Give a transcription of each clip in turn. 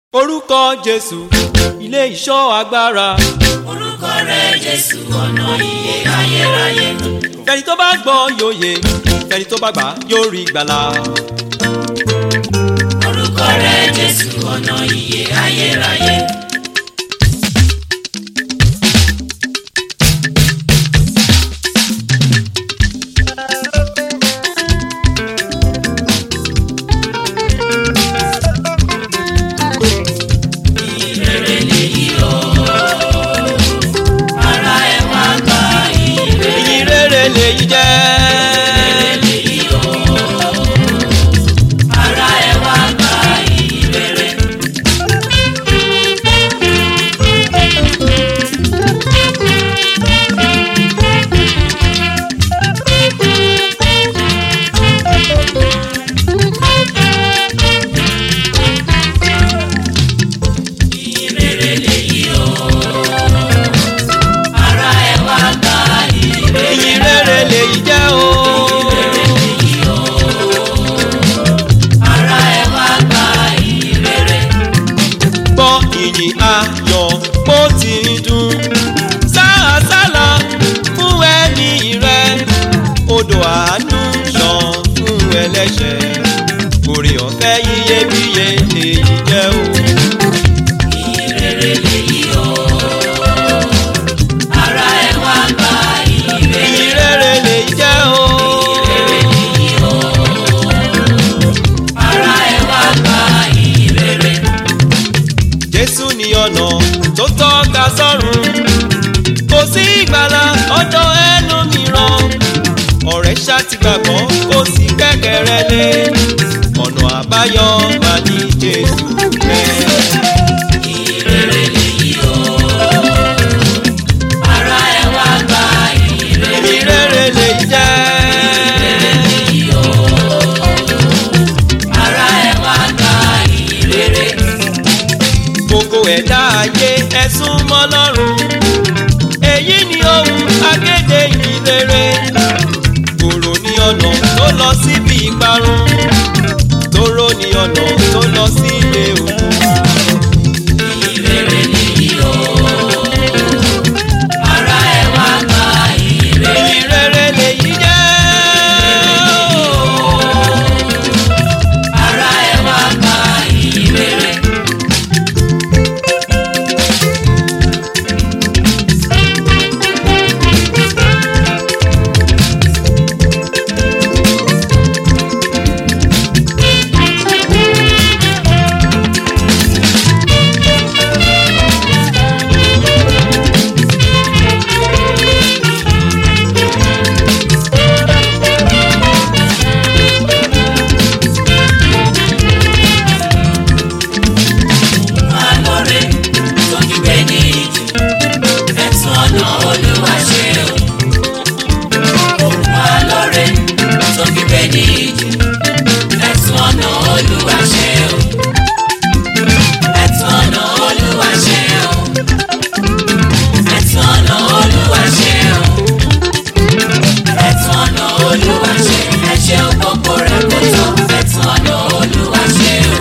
orúkọ jésù ilé ìṣọ́ agbára orúkọ rẹ̀ jésù ọ̀nà ìyè ayérayé fẹni tó bá gbọ́ yóò yè fẹni tó bá gbà yóò rí gbàlà. orúkọ rẹ̀ jésù ọ̀nà ìyè ayérayé ìrere lèyí o ara ẹ̀ wá gba ìrere ìyìn rere lèyí jẹ́ lèyí o ara ẹ̀ wá gba ìrere. ìrere lèyí o ara ẹ̀ wá gba ìrere ìyìn rere lèyí jẹ́ o. lèyí o ara ẹ̀ wá gba ìrere. gbọ́ ìyìn ayọ̀ bó ti ń dún. sáàsálà fún ẹni rẹ odò àánú ṣàn fún ẹlẹ́ṣẹ̀ orí ọ̀fẹ́ iyebíye èyí jẹ́ o. ìrere lèyí o ara ẹ̀ wá gba ìrere ìyìn rere lèyí jẹ́ o. lèyí o ara ẹ̀ wá gba ìrere. jésù ní ọ̀nà tó tọ́ka sọ́run kò sí ìgbàlà ọ̀dọ̀ ẹlòmíràn ọ̀rẹ́ ṣáàtì gbàgbọ́ kò sí kẹ́kẹ́rẹ́ lé ọ̀nà àbáyọ máa ní jésù rẹ̀. ìrere lèyí o ara ẹ̀ wá gba ìrere ìrere lè jẹ́ lèyí o ara ẹ̀ wá gba ìrere. gbogbo ẹ̀dá ayé ẹ̀sùn mọ́ lọ́rùn èyí ni ohun akéde ìrere kòrò ní ọ̀nà tó lọ síbi ìparun tóró ní ọ̀nà tó lọ sí ilé òkú. ìrere lèyí o ara ẹ̀ wá gba ìrere. ìrere lèyí jẹ́ ara ẹ̀ wá gba ìrere. alóore tó kígbe ní ìjì ẹ̀sùn ọ̀nà olúwa ṣe o. òun alóore tó kígbe ní ìjì ẹ̀sùn ọ̀nà olúwa ṣe o. ẹ̀sùn ọ̀nà olúwa ṣe o. ẹ̀sùn ọ̀nà olúwa ṣe o. ẹ̀sùn ọ̀nà olúwa ṣe ẹ̀ṣẹ̀ òpópó rẹ̀ kò tó ẹ̀sùn ọ̀nà olúwa ṣe o.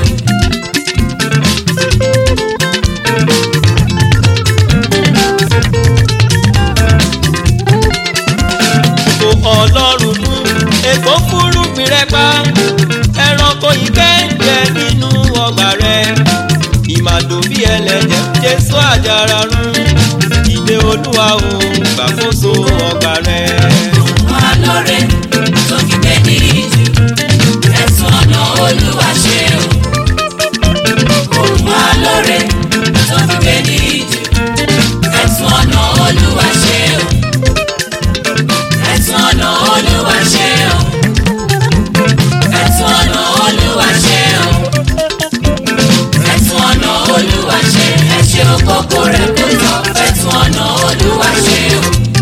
kò ọlọ́run mú èkó fúrúgbìn rẹ pa ẹranko ìkẹ́ǹjẹ nínú ọgbà rẹ ìmàdò bí ẹlẹ́dẹ̀ jésù àjàrà rún ìdè olúwa ò gbàkóso ọgbà rẹ. alóore tó kígbe ní ìjì ẹ̀sùn ọ̀nà olúwa ṣe o. òun alóore tó kígbe ní ìjì ẹ̀sùn ọ̀nà olúwa ṣe o. ẹ̀sùn ọ̀nà olúwa ṣe o. ẹ̀sùn ọ̀nà olúwa ṣe o. ẹ̀sùn ọ̀nà olúwa ṣe ẹ̀ṣẹ̀ òkòkò rẹ̀ kò tọ́ ẹ̀sùn ọ̀nà olúwa ṣe o.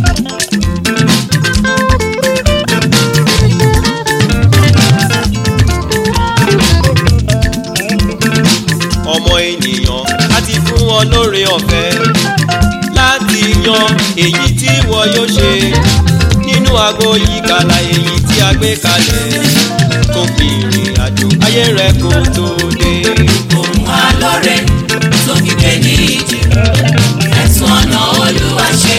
ọmọ ènìyàn á ti fún ọ lóore ọ̀fẹ́ láti yan èyí tí wọ́n yóò ṣe nínú aago ìkàlà èyí tí a gbé kalẹ̀ kó fi ìrìn àjò ayé rẹ kó tó dé. òun alóore ẹ̀sùn ọ̀nà olúwa ṣe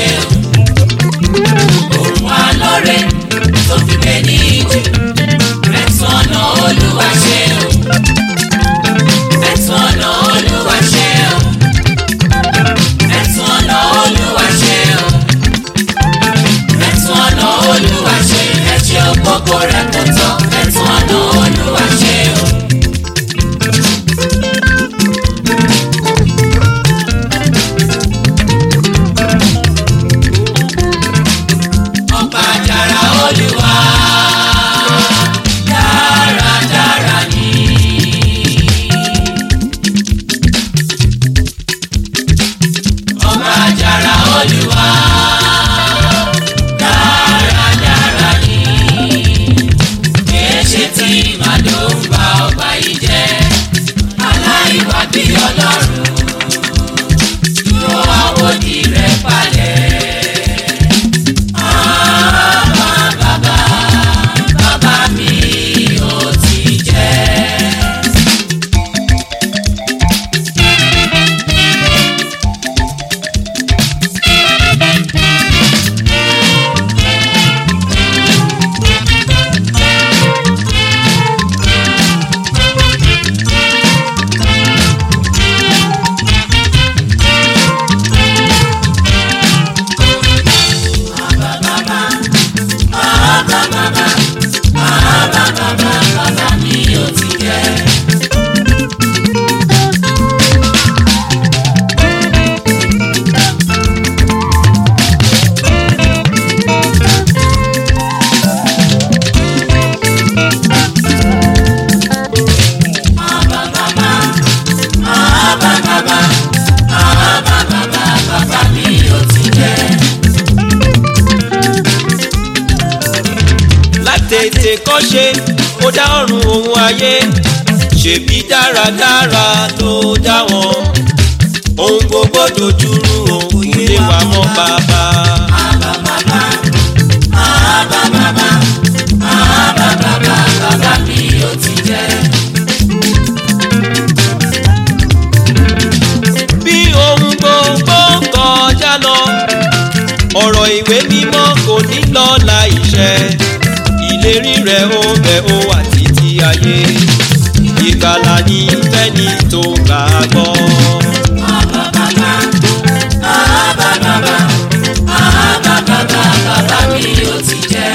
o òun wá lóore tó fi gbé ní ìjì ẹ̀sùn ọ̀nà olúwa ṣe o ẹ̀sùn ọ̀nà olúwa ṣe o ẹ̀sùn ọ̀nà olúwa ṣe o ẹ̀sùn ọ̀nà olúwa ṣe ẹ̀ṣẹ̀ ògbógbó rẹ̀ kò tọ́ ẹ̀sùn ọ̀nà olúwa ṣe o. ọba dára olúwa dáradára ni. ọba dára olúwa dáradára ni. kìí ṣe tí màdó ń ba ọgbà yìí jẹ́ aláìwá bí ọlọ́run dúró àwòdì rẹ̀ palẹ̀. bàbá mi ò ti jẹ́. bàbá mi ò ti jẹ́. bàbá mi ò ti jẹ́. látètè kọ́ṣe ó dá ọ̀run òun ayé ṣèbí dáradára ló dá wọn ohun gbogbo dojúrú òun ilé wa mọ́ bàbá. bàbá mi ò ti jẹ́. bí ohun gbogbo kọjá lọ ọ̀rọ̀ ìwé mímọ́ kò ní lọ láìṣẹ ìlérí rẹ̀ ó bẹ̀ ó wà títí ayé ìgbàlà ní fẹ́ni tó gbàgbọ́. bàbá mi ò ti jẹ́.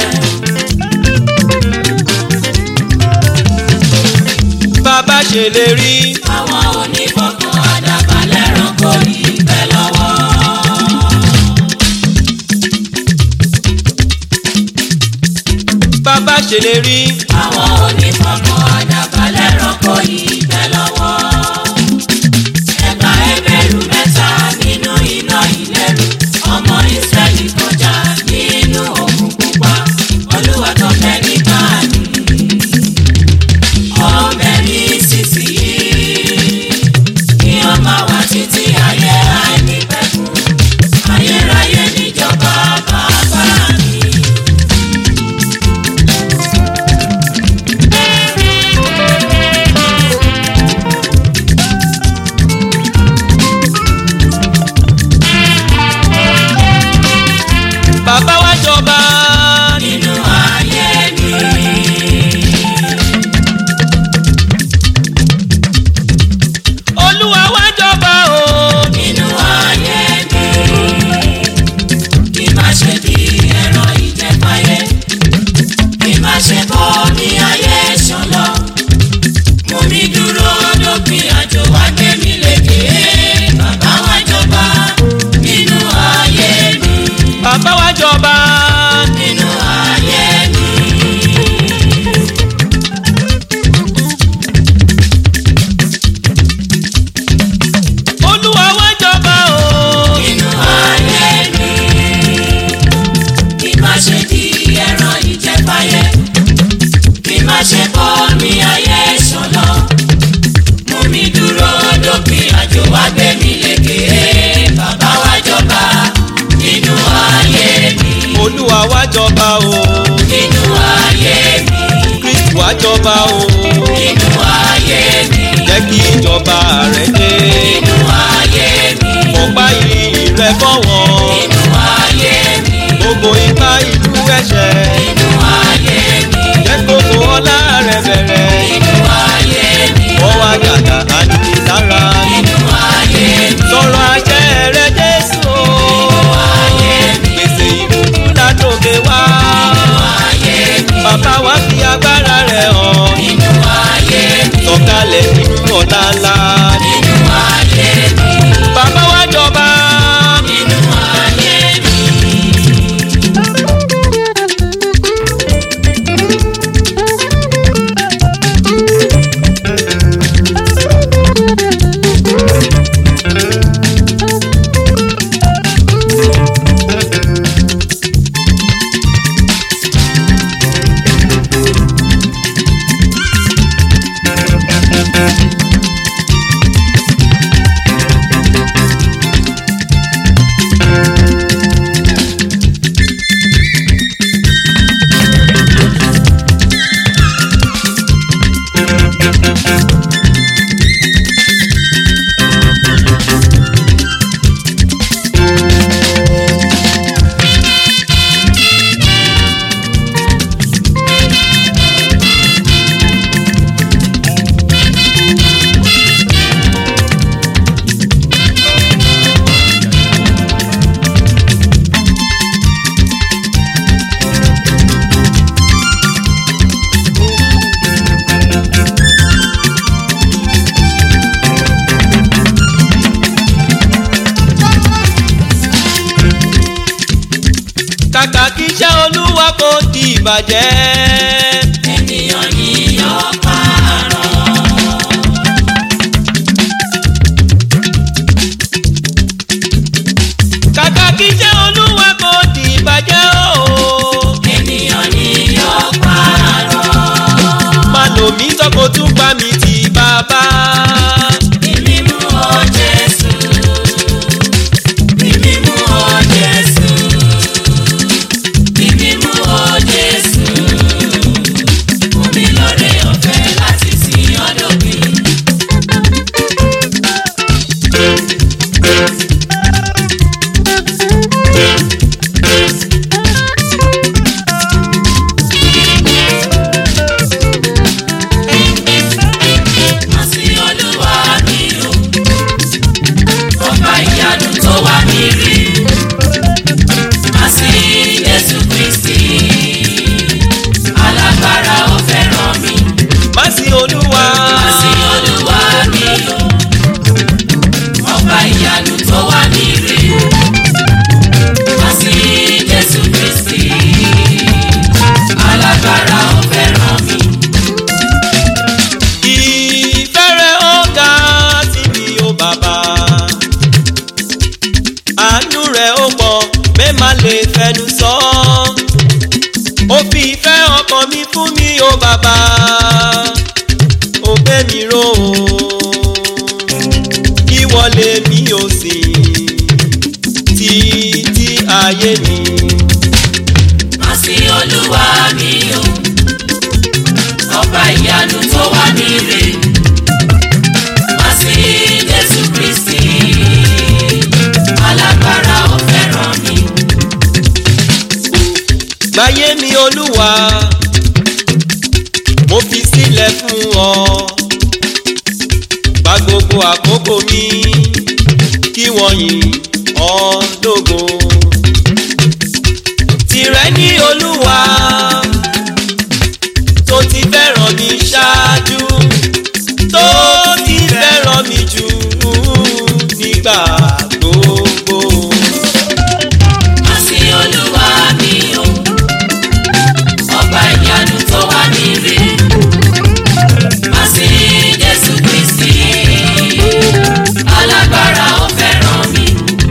bàbá ṣèlérí àwọn onífọ̀kàn àdàbálẹ̀ ránkò yìí bẹ́ lọ́wọ́. bàbá ṣèlérí àwọn onífọ̀kàn àdàbálẹ̀ ránkò yìí bẹ́ lọ́wọ́. ẹgbà ẹgbẹ̀rú mẹ́ta nínú iná ìlẹ́rù ọmọ ìsírẹ́lì kọjá nínú òkun pupa olúwa tó fẹ́ nígbà ní. ọmọ mi sísì yìí kí ọmọ wa títí ayé àìnípẹ̀kun ayérayé níjọba bàbá mi. kàkà kí iṣẹ́ olúwa kò di ìbàjẹ́. ènìyàn ni yóò pààrọ̀. kàkà kí iṣẹ́ olúwa kò di ìbàjẹ́ o. ènìyàn ni yóò pààrọ̀. má lò mí sọ́kò tún pa mi ti bàbá. Ìmímú ọ Jésù. Ìmímú ọ Jésù. Ìmímú ọ Jésù. Fún mi lóore ọ̀fẹ́ láti sìn ọ́ dópin. Má sí Olúwa mi o. Ọba ìyanu tó wá mi rí. Má sí Jésù Kristi. Alágbára ó fẹ́ràn mi. má sí olúwa. Má sí Olúwa mi o. Ọba ìyanu tó wá mi rí. Má sí Jésù Kristi. Alágbára ó fẹ́ràn mi. ìfẹ́ rẹ̀ ó ga sí mi ó bàbá. àánú rẹ̀ ó pọ̀ bẹ́ẹ̀ má lè fẹnu sọ. ó fi ìfẹ́ ọkàn mi fún mi ó bàbá. ó gbé mi ró o. ìwọ lèmi ò sìn títí ayé mi. Má sí Olúwa mi o. Ọba ìyanu tó wá mi rè. Má sí Jésù Kristi. Alágbára ó fẹ́ràn mi. gbáyé mi olúwa mo fi sílẹ̀ fún ọ gba gbogbo àkókò mi kí wọ́n yìn ọ́ lógo tìrẹ ní olúwa tó ti fẹ́ràn mi ṣáájú tó ti fẹ́ràn mi jù nígbà gbogbo. Má sí Olúwa mi o. Ọba ìyanu tó wá mi rè. Má sí Jésù Kristi. Alágbára ó fẹ́ràn mi.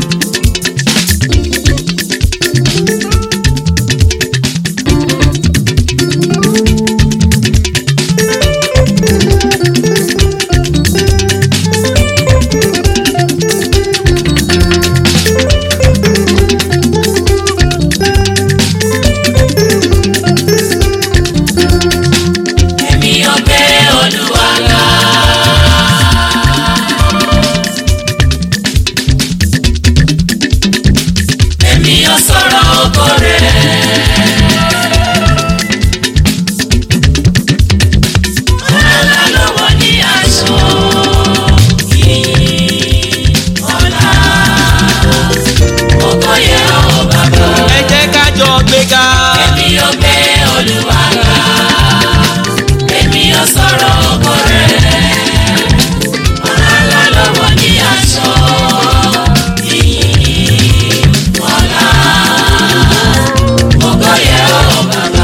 Èmi ò gbé Olúwa ga. Èmi ò sọ̀rọ̀ ògo rẹ̀. Ọlá lọ́wọ́ ní aṣọ yìí. Ọlá ògo yẹ ọ́ bàbá. ẹ jẹ́ ká jọ gbéga. Èmi ò gbé Olúwa ga. Èmi ò sọ̀rọ̀ ògo rẹ̀. Ọlá lọ́wọ́ ní aṣọ yìí. Ọlá ògo yẹ ọ́ bàbá.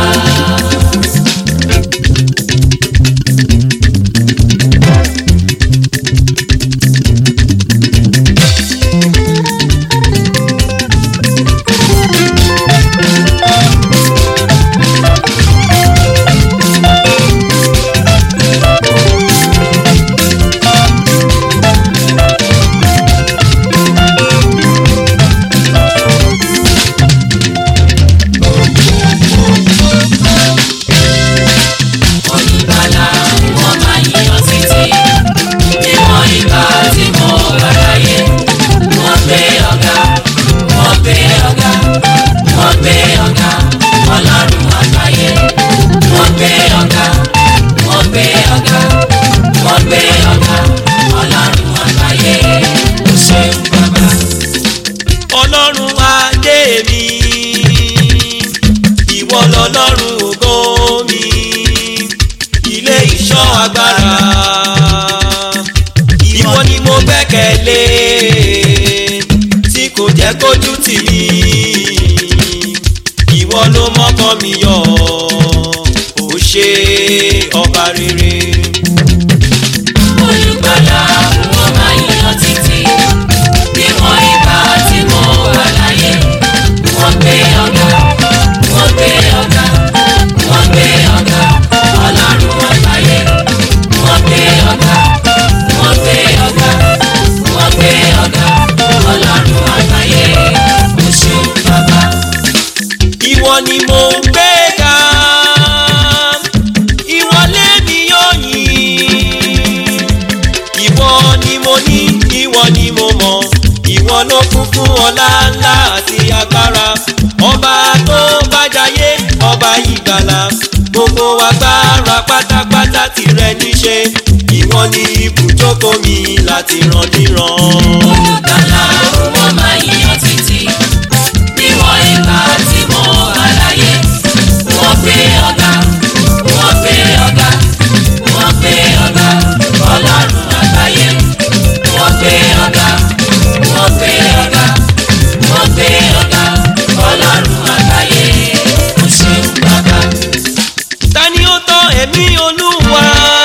Olùgbàlà wọn máa yíyan títí. Níwọ̀n ìgbà tí mo wà láyé. Wọ́n gbé ọ̀gá, wọ́n gbé ọ̀gá, wọ́n gbé ọ̀gá, ọlọ́run àgbáyé. Wọ́n gbé ọ̀gá, wọ́n gbé ọ̀gá, wọ́n gbé ọ̀gá, ọlọ́run àgbáyé. Ó ṣeun bàbá. ọlọ́run adé mi ìwọ lọ́lọ́run ògo mi ilé ìṣọ́ agbára ìwọ ni mo gbẹ́kẹ̀lé tí kò jẹ́ kójú tì mí ìwọ ló mọ́kàn mi yọ ó ṣe ọba rere. olùgbàlà wọn máa yan títí níwọ̀n ìgbà tí mo wà láyé wọ́n gbé ọ̀gá wọ́n gbé ọ̀gá wọ́n gbé ọ̀gá ọlọ́run àgbáyé wọ́n gbé ọ̀gá wọ́n gbé ọ̀gá wọ́n gbé ọ̀gá ọlọ́run àgbáyé oṣù bàbá. ìwọ ni mo ń gbé ga ìwọ lèmi yóò yìn ìwọ ni mo ní ìwọ ni mo mọ̀ ìwọ ló kún fún ọlá ńlá àti agbára ọba tó bá jayé ọba ìgbàlà gbogbo agbára pátápátá tìrẹ níṣe ìwọ ni ibùjókòó mi láti ràn níran. olùgbàlà wọn máa yan títí níwọ̀n ìgbà tí mo wà láyé wọ́n gbé ọ̀gá wọ́n gbé ọ̀gá wọ́n gbé ọ̀gá ọlọ́run àgbáyé wọ́n gbé ọ̀gá wọ́n gbé ọ̀gá wọ́n gbé ọ̀gá ọlọ́run àgbáyé ó ṣeun bàbá. ta ni ó tọ́ ẹ̀mí olúwa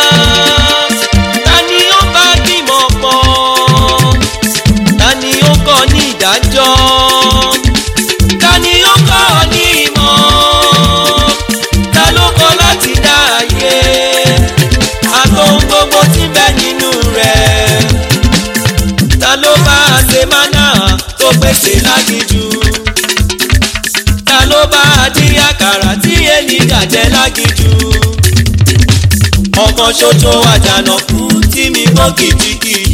ta ni ó bá bímọ pọ̀ ta ni ó kọ́ ní ìdájọ́ ta ni ó kọ́ ní ìmọ̀ ta ló kọ́ láti dá ayé àtòhun gbogbo tí ń bẹ nínú rẹ̀ ta ló bá ṣe mánà tó pèsè lágìjú ta ló bá dín àkàrà tí ènìyà jẹ lágìjú ọkàn ṣoṣo àjànàkú tí mi gbọ́ kìjikìji